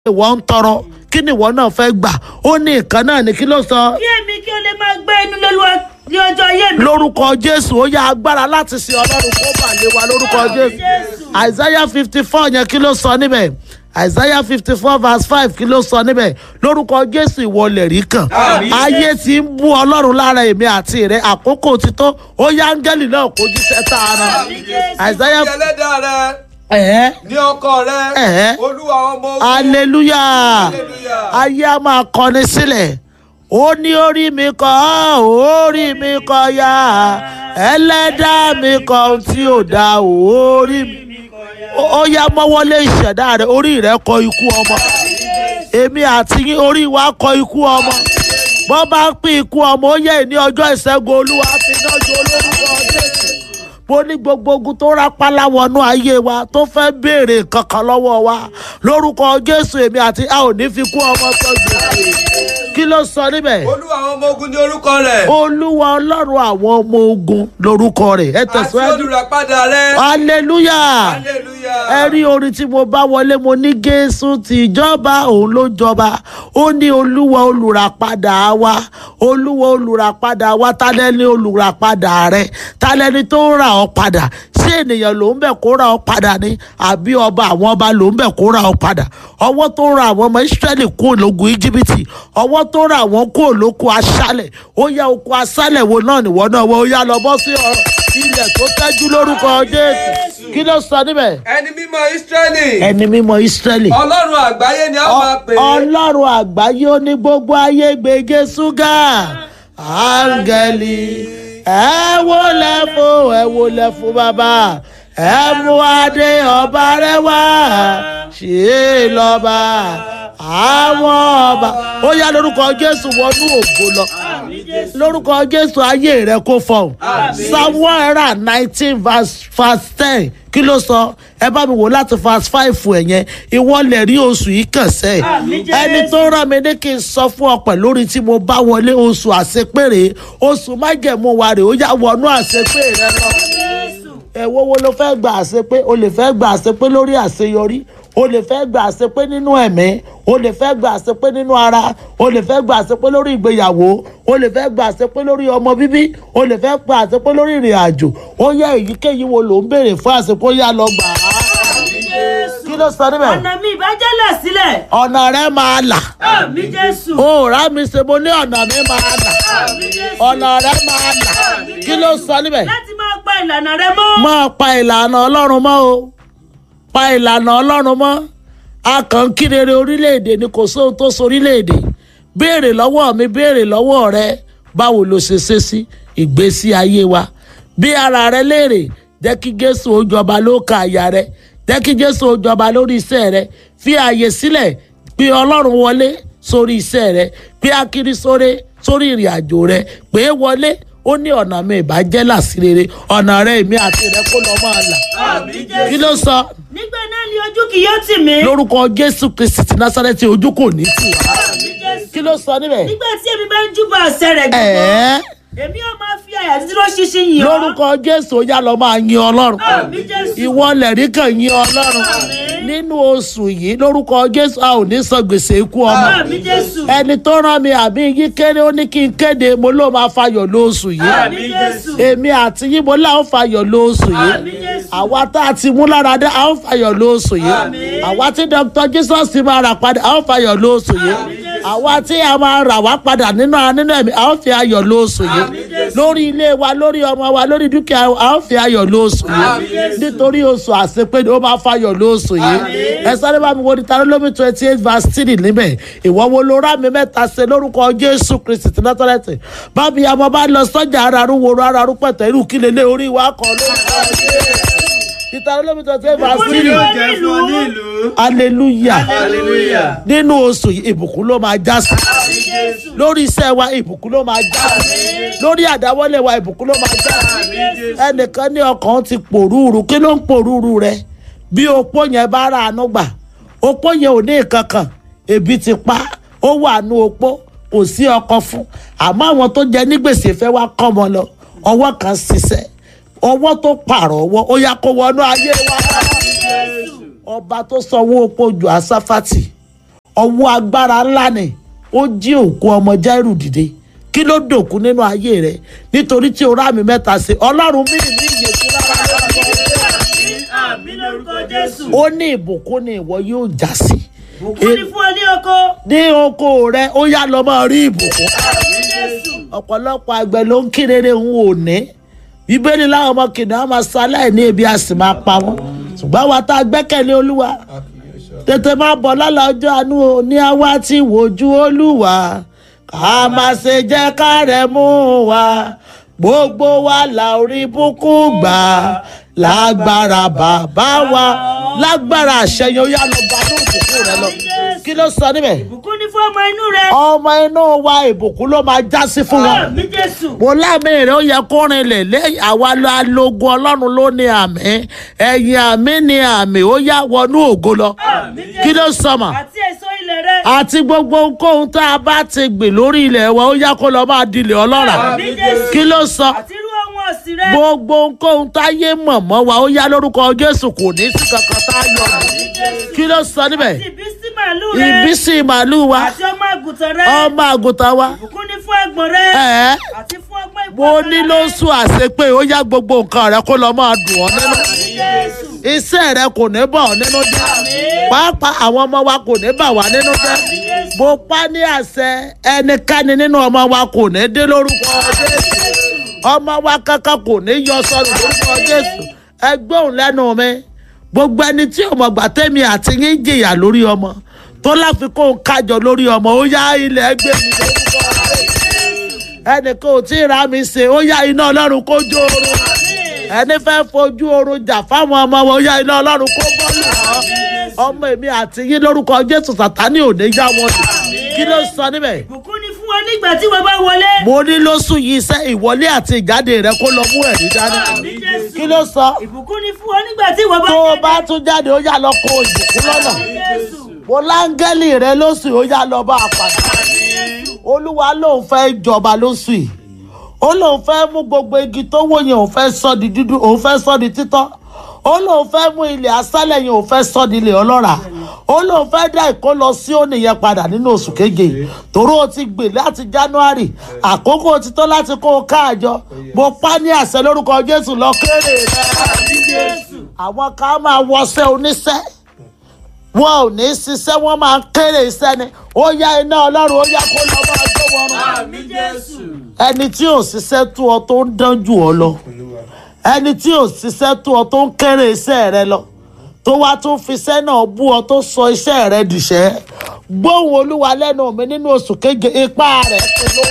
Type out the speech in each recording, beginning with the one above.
ìwọ ń tọrọ kí ni ìwọ náà fẹ́ gbà ó ní nǹkan náà ní kí ló sọ kí èmi kí o lè máa gbé inú lólúwa ní ọjọ́ ayé mi. lórúkọ jésù ó yá agbára láti sin ọlọ́run kó bà lé wa lórúkọ jésù isaiah fifty four yẹn kí ló sọ níbẹ̀ isaiah fifty four verse five kí ló sọ níbẹ̀ lórúkọ jésù ìwọlẹ̀ rí kàn ayé ti ń bú ọlọ́run lára èmi àti rẹ àkókò ti tó ó yá áńgẹ́lì náà kó jíṣẹ́ tá a rán isaiah Ní ẹlẹ́dàá rẹ ẹ̀ẹ́ ní ọkọ rẹ Ẹ̀hẹ́. olúwa ọmọ ogun hallelujah Hallelujah. ayé a máa kọni sílẹ̀ ó ní orí mi kọ́ orí mi kọ́ ya ẹlẹ́dàá mi kọ́ ohun tí ò da orí mi ó ó yá mọ́wọ́lé ìṣẹ̀dá rẹ̀ orí rẹ̀ kọ ikú ọmọ èmi àti yín orí wa kọ ikú ọmọ bọ́ bá ń pín ikú ọmọ ó yẹ ní ọjọ́ ìṣẹ́gun olúwa fi náà jó olórúkọ jésù mo ní gbogbo ogun tó rápálá wọnú ayé wa tó fẹ́ béèrè kankan lọ́wọ́ wa lórúkọ jésù èmi àti a ò ní fi kú ọmọ tọ́jú kí ló sọ níbẹ̀ olúwa àwọn ọmọ ogun ní orúkọ rẹ olúwa ọlọ́run àwọn ọmọ ogun lórúkọ rẹ̀ ẹ àti tẹ̀síwájú olùràpadà rẹ hallelujah hallelujah ẹ rí orin tí mo bá wọlé mo ní jésù tìjọba òun ló jọba ó ní olúwa olùràpadà wa olúwa olùràpadà wa tálẹ́ni olùràpadà rẹ tálẹ́ni tó ń rà ọ́ padà ṣé ènìyàn ló ń bẹ̀ kó ra ọ́ padà ni àbí ọba àwọn ọba ló ń bẹ̀ kó ra ọ́ padà ọwọ́ tó ń ra àwọn ọmọ israẹli kúrò lógun íjíbítì ọwọ́ tó ń ra àwọn kúrò lóko aṣálẹ̀ ó yá oko aṣálẹ̀ wo náà nìwọ náà wọ́n ó yá lọ bọ́ sí ọ ilẹ̀ tó tẹ́jú lórúkọ jésù kí ló sọ níbẹ̀ ẹni mímọ́ israẹli ẹni mímọ́ israẹli ọlọ́run àgbáyé ni a máa pè é ọlọ́run àgbáyé ó ní gbogbo ayé gbègé ṣúgà áńgẹ́lì ẹ wo lẹ́fọ́ ẹ wo lẹ́fọ́ bàbá ẹ mú adé ọba rẹ wá ṣe é lọ́ba àwọn ọba ó yá lórúkọ jésù wọnú ògo lọ lórúkọ jésù ayé rẹ kó fọhùn psalm one hundred and nineteen verse verse ten kí ló sọ ẹ bá mi wò láti verse five ẹ̀ yẹn ìwọ lè rí oṣù yìí kàn sẹ́ Àmín, Jésù. ẹni tó rán mi ní kí n sọ fún ọ pẹ̀lú orin tí mo bá wọlé oṣù àṣepèrè oṣù májẹ̀mú wa rè ó yá wọnú àṣepèrè rẹ lọ ẹ̀wọ́ wo ló fẹ́ gba àṣepé o lè fẹ́ gba àṣepé lórí àṣeyọrí o lè fẹ́ gba àṣepé nínú ẹ̀mí o lè fẹ́ gba àṣepé nínú ara o lè fẹ́ gba àṣepé lórí ìgbéyàwó o lè fẹ́ gba àṣepé lórí ọmọ bíbí o lè fẹ́ gba àṣepé lórí ìrìn àjò ó yẹ èyíkéyìí wo ló ń béèrè fún àṣepé ó yá lọ gbà á kí ló sọ níbẹ̀ ọ̀nà mi ìbájẹ́lẹ̀ sílẹ̀. ọ̀nà rẹ máa là àmì jésù. ó rà mí ṣe mo ní ọ̀nà mi máa là àmì jésù. ọ̀nà rẹ máa là kí ló sọ níbẹ̀ láti máa pa ìlànà rẹ mọ́. máa pa ìlànà ọlọ́run mọ́ o pa ìlànà ọlọ́run mọ́ a kàn ń kírere orílẹ̀-èdè ni kò sóhun tó so orílẹ̀-èdè béèrè lọ́wọ́ mi béèrè lọ́wọ́ rẹ báwo ló ṣe ṣe sí ìgbésí ayé wa bí ara rẹ léèrè jẹ́ kí jésù ó jọba lóka àyà rẹ jẹ́ kí jésù ó jọba lórí iṣẹ́ rẹ fi ààyè sílẹ̀ pé ọlọ́run wọlé sórí iṣẹ́ rẹ pé akiri sóre sórí ìrìn àjò rẹ pé wọlé ó ní ọ̀nà mi ìbàjẹ́ làsírere ọ̀nà rẹ èmi àti rẹ kó lọ́ máa là àmì jésù. kí ló sọ nígbà náà ni ojú kì yóò tì mí. lórúkọ jésù kristi ti násárẹ́tì ojú kò ní tì wá àmì jésù. kí ló sọ níbẹ̀ nígbà tí èmi bá ń júbà àṣẹ rẹ̀ gbogbo. ẹ̀ẹ́ èmi yóò máa fi àyà dúró ṣinṣin yìí. lórúkọ jésù ó yá lọ máa yin ọlọ́run àmì jésù. ìwọ lẹ̀rí kan yin ọlọ́run Àmín. nínú oṣù yìí lórúkọ jésù a ò ní san gbèsè ikú ọmọ àmì jésù. ẹni tó rán mi àbí yín kéré ó ní kí n kéde mo ló máa fayọ̀ lóṣù yìí àmì jésù. èmi àti yín mo láwọn fayọ̀ lóṣù yìí àmì jésù. àwa tá a ti mú lára dé a ó fayọ̀ lóṣù yìí Àmín. àwa tí dr jesus ti máa rà padà a ó fayọ̀ lóṣù yìí Jésù. àwa tí a máa rà wá padà nínú nínú ẹ̀mí a ó fi ayọ̀ lóṣù yìí Jésù. lórí ilé wa lórí ọmọ wa lórí dúkìá wa, a ó fi ayọ̀ lóṣù yìí nítorí oṣù àṣepé ni ó máa fayọ̀ lóṣù yìí ẹ sáré bá mi wo ní tarólómi twenty eight verse three níbẹ̀ ìwọ wo ló rà mí mẹ́ta ṣe lórúkọ jésù kristi ti nátọ́lẹ́tì bábí àmọ́ bá lọ sọ́jà ara rú woro ara rú pẹ̀tẹ́ irú kí lélẹ̀ orí wa kọ́ lórúkọ jésù ìtarólómi twenty eight verse Ìbùkún ni three yóò jẹ́ fún ọ ní ìlú hallelujah hallelujah nínú oṣù yìí ìbùkún ló máa já sí lórí iṣẹ́ wa ìbùkún ló máa já sí lórí àdáwọ́lé wa ìbùkún ló máa já sí ẹnìkan ní ọkàn ti pòrúurú kí ló ń pòrúurú rẹ bí opó yẹn bá ra àánú gbà opó yẹn ò ní nǹkan kan ebi ti pa ó wà nú opó kò sí ọkọ fún àmọ́ àwọn tó jẹ ní gbèsè fẹ́ wá kọ́ ọmọ lọ ọwọ́ kan ṣiṣẹ́ ọwọ́ tó pààrọ̀ ọwọ́ ó yá kó wọnú ayé wa ọba tó sanwó opó ju asáfàtì ọwọ́ agbára ńlá ni ó jí òkú ọmọ Jáírù dìde kí ló dòkú nínú ayé rẹ nítorí tí o rá mi mẹ́ta sí ọlọ́run mí ní ìyè tí rárá àmì lórúkọ jésù. ó ní ìbùkún ni ìwọ yóò já sí bùkún ní fún ọ ní oko. ní oko rẹ ó yá lọ máa rí ìbùkún àmì jésù. ọ̀pọ̀lọpọ̀ àgbẹ̀ ló ń kí rere ń wò ní bíbélì láwọn ọmọ kìnìún á máa ṣaláì ní ebi a sì máa pa wọ́n ṣùgbọ́n àwa tá a gbẹ́kẹ̀lé olúwa tètè máa bọ̀ lọ́la ọjọ́ àánú o ní àwa tí wojú olúwa ká má ṣe jẹ́ ká rẹ̀ mú wa gbogbo wa la orí bùkún gbà lágbára bàbá wa lágbára àṣẹyàn ó yá lọ bá ní òkùnkùn rẹ lọ kí ló sọ níbẹ̀ bùkún ní fún ọmọ inú rẹ. ọmọ inú wa ìbùkún ló máa já sí fún wọn àmì jésù. mo lámì rẹ ó yẹ kó rinlẹ̀ lẹ́yìn àwa alógun ọlọ́run ló ní àmì ẹ̀yìn àmì ní àmì ó yá wọnú ògo lọ àmì jésù. kí ló sọmọ àti èso ilẹ̀ rẹ. àti gbogbo ohunkóhun tá a bá ti gbìn lórí ilẹ̀ wa ó yá kó lọ máa dilẹ̀ ọlọ́ràá àmì jésù. kí ló sọ àti irú ohun ọ̀sìn rẹ. gbogbo ohunkóhun táyé mọ̀ mọ́ wa ó yá lórúkọ jésù kò ní sí kankan tá a yọ nù. àmì jésù. kí ló sọ níbẹ̀ àti ìbísí màálù rẹ. ìbísí màálù wa àti ọmọ àgùntàn rẹ. ọmọ àgùntàn wa bùkún ní fún ẹ̀gbọ́n rẹ. ẹ̀ẹ́ àti fún ọgbọ́n ìpò mo ní ló sùn àṣepé ó yá gbogbo nǹkan rẹ kó lọ máa dùn ọ́ nínú àmì jésù. iṣẹ́ rẹ kò ní bọ̀ ọ́ nínú jẹ́ pàápàá àwọn ọmọ wa kò ní bà wá nínú jẹ́ mo pa ní àṣẹ ẹnikẹ́ni nínú ọmọ wa kò ní dé lórúkọ jésù ọmọ wa kankan kò ní yọ sọnù lórúkọ jésù ẹgbẹ́ òun lẹ́nu mi gbogbo ẹni tí ọmọ gbàtẹ́mi àti yín jìyà lórí ọmọ tó láfikún kájọ lórí ọmọ ó yá ilẹ̀ ẹgbẹ́ mi lórúkọ jésù ẹnìkan ò tí ì ra mi ṣe ó yá iná ọlọ́run kó jó oorun ẹni fẹ́ fojú oorun jà fáwọn ọmọ wọn ó yá iná ọlọ́run kó bọ́ọ̀lù wọn ọmọ èmi àti yín lórúkọ jésù sàtánì ò ní já wọn lù kí ló sọ níbẹ̀ bùkún ní fún ọ nígbà tí wọ́n bá wọlé. mo ní lóṣù yìí iṣẹ́ ìwọlé àti ìjáde rẹ kó lọ mú ẹ̀rí dání àmì jésù. kí ló sọ ìbùkún ní fún ọ nígbà tí wọ́n bá tó o jáde. bá tún jáde ó yá lọ kó ìbùkún lọ́nà àmì jésù. mo láńgẹ́lì rẹ lóṣù ó yá lọ bá a pàdé olúwa lòun fẹ́ jọba lóṣù yìí ó lòun fẹ́ mú gbogbo igi tó wó yẹn òun fẹ́ sọ di dúdú òun fẹ́ sọ di títọ́ ó lòun fẹ́ mú ilẹ̀ asálẹ̀ yẹn òun fẹ́ sọ di ilẹ̀ ọlọ́ràá ó lòun fẹ́ dá ìkó lọ sí òní yẹn padà nínú oṣù keje torí o ti gbè láti january àkókò ti tó láti kó o káàjọ mo pa ní àṣẹ lórúkọ jésù lọ kéré rẹ àmì jésù. àwọn kan máa wọṣẹ́ oníṣẹ́ wọn ò ní ṣiṣẹ́ wọ́n máa kéré iṣẹ́ ni ó yá iná ọlọ́run ó yá kó lọ máa jó wọn rún àmì jésù. ẹni tí ò ṣiṣẹ́ tó ọ tó ń dán jù ọ lọ ẹni tí ò ṣiṣẹ́ tó ọ tó ń kéré iṣẹ́ rẹ lọ tó wá tún fi iṣẹ́ náà bú ọ tó sọ iṣẹ́ rẹ dìṣẹ́ gbóhùn olúwa lẹ́nu mi nínú oṣù keje ipá rẹ̀ ti ló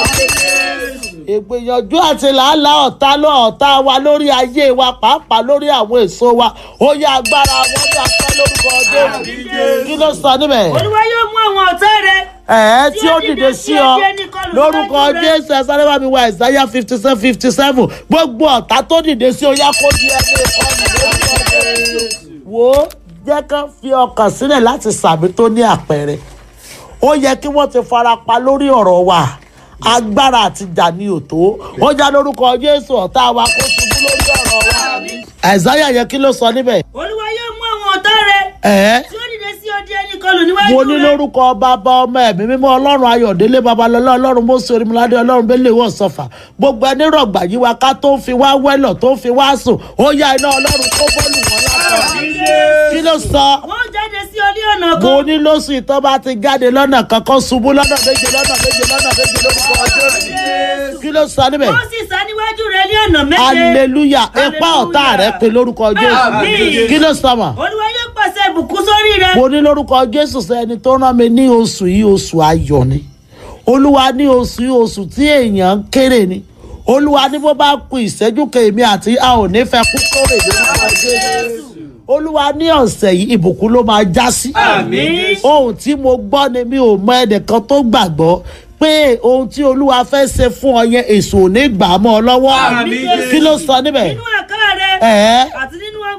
ìgbìyànjú àti làálàá ọ̀tá ló ọ̀tá wa lórí ayé wa pàápàá lórí àwọn èso wa ó yá agbára wọn ní apá lórúkọ jésù kí ló sọ níbẹ̀ olúwa yóò mú àwọn ọ̀tá rẹ. ẹ̀ẹ́ tí ó dìde sí ọ lórúkọ jésù ẹ̀sán bá mi wá ìsáyà fifty seven fifty seven gbogbo ọ̀tá tó dìde sí ọ yá kó di ẹni ìkọlù lórúkọ jésù. wo jẹ́ ká fi ọkàn sílẹ̀ láti sàmì tó ní àpẹẹrẹ ó yẹ kí wọ́n ti fara pa lórí ọ̀rọ̀ wa agbára àti jà ní òtó ó já lórúkọ jésù ọ̀tá wa kó ṣubú lórí ọ̀rọ̀ wa àìsáyà yẹ kí ló sọ níbẹ̀ olúwa yóò mú àwọn ọ̀tá rẹ. ẹ̀ẹ́ tí ó dìde sí ọdí ẹni kọlù níwájú mo ní rẹ. lórúkọ bàbá ọmọ ẹ̀mí mímọ́ ọlọ́run ayọ̀délé babalọ́lá ọlọ́run mọ́sí orímọládé ọlọ́run bẹ́lẹ̀ wọ̀ sọ̀fà gbogbo ẹni rọ̀gbà yí wa ká tó ń fi wá wẹ́lọ̀ tó ń fi wá sùn ó yá iná ọlọ́run kó bọ́ọ̀lù wọn lápá kí ló sọ wọ́n jáde sí ọdí ọ̀nà mo kan. ní lóṣù ìtọ́ bá ti jáde lọ́nà kankan ṣubú lọ́nà méje lọ́nà méje lọ́nà méje lórúkọ ọjọ́ kí ló sọ níbẹ̀ wọ́n sì sá níwájú rẹ ní ọ̀nà méje. aleluya ipa ọ̀tá rẹ̀ pé lórúkọ jésù Àmín. kí ló sọ mọ́ olúwa yóò pàṣẹ ìbùkún sórí rẹ. mo ní lórúkọ jésù sẹni tó rán mi ní oṣù yìí oṣù ayọ̀ ni olúwa ní oṣù yìí oṣù tí èèyàn ń kéré ni olúwa ní bó bá ku ìṣẹ́jú kèémí àti a ò ní fẹ́ kú kórè lórúkọ jésù olúwa ní ọ̀sẹ̀ yìí ìbùkún ló máa já sí Àmín. ohun tí mo gbọ́ ni mi ò mọ ẹnìkan tó gbàgbọ́ pé ohun tí olúwa fẹ́ ṣe fún ọ yẹn èso ò ní gbà á mọ́ ọ lọ́wọ́ Àmín. kí ló sọ níbẹ̀ nínú àká rẹ. ẹ̀ẹ́ àti nínú ọgbọ́n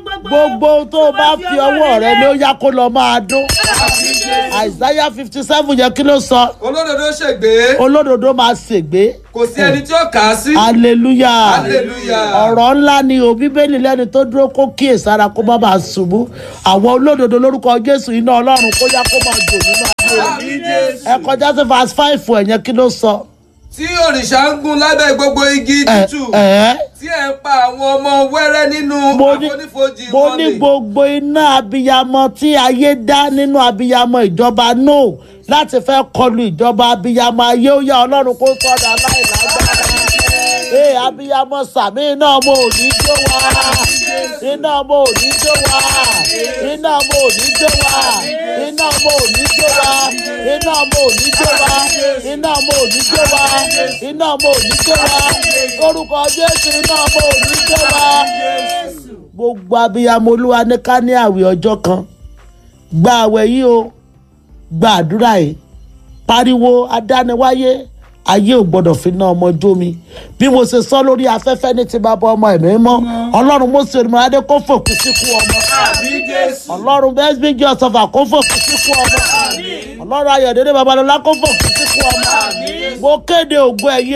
gbogbo. gbogbo ohun tó o bá fi ọwọ́ rẹ ní ó yá kó lọ máa dún àìsáyà fifty seven yẹn kí ló sọ olódodo ṣègbé olódodo máa ṣègbé kò sí ẹni tí ó kà á sí. hallelujah Hallelujah. ọ̀rọ̀ ńlá ni o bíbélì lẹ́ni tó dúró kó kíyèsára kó má bàa ṣubú àwọn olódodo lórúkọ jésù iná ọlọ́run kó yá kó máa jò nínú ayé rẹ̀. Àmín Jésù. ẹ kọjá sí verse five ẹ̀yẹn kí ló sọ. tí òrìṣà ń gún lábẹ́ gbogbo igi ẹ tútù ẹ tí ẹ̀ ń pa àwọn ọmọ wẹ́rẹ́ nínú mo ní àfonífojì mo wọn ní ni. gbogbo iná abiyamọ tí ayé dá nínú abiyamọ ìjọba no láti fẹ́ kọlu ìjọba abiyamọ ayé ó yá ọlọ́run kó sọ̀dọ̀ aláìlágbára ee abiyamọ sàmì iná ọmọ òní jó wa iná ọmọ òní jó wa iná ọmọ òní jó wa iná ọmọ òní jó wa iná ọmọ òní jó wa iná ọmọ òní jó wa iná ọmọ òní jó wa orúkọ jésù iná ọmọ òní jó wa gbogbo abiyamọ olúwa ní ká ní àwẹ̀ ọjọ́ kan gba àwẹ̀ yìí o gba àdúrà yìí pariwo adániwáyé ayé ò gbọdọ̀ fi ná ọmọ jó mi bí mo ṣe sọ lórí afẹ́fẹ́ ní ti bàbá ọmọ ẹ̀mí mọ́ ọlọ́run mo ṣe ìrìnàmọ́ adé kó fòkú síkú ọmọ Àmín Jésù. ọlọ́run bẹ́ẹ̀ bí jẹ́ ọ̀sọ̀fà kó fòkú síkú ọmọ ọlọ́run ayọ̀dẹ́dẹ́ babalọ́lá kó fòkú síkú ọmọ mo kéde ògo ẹ̀yẹ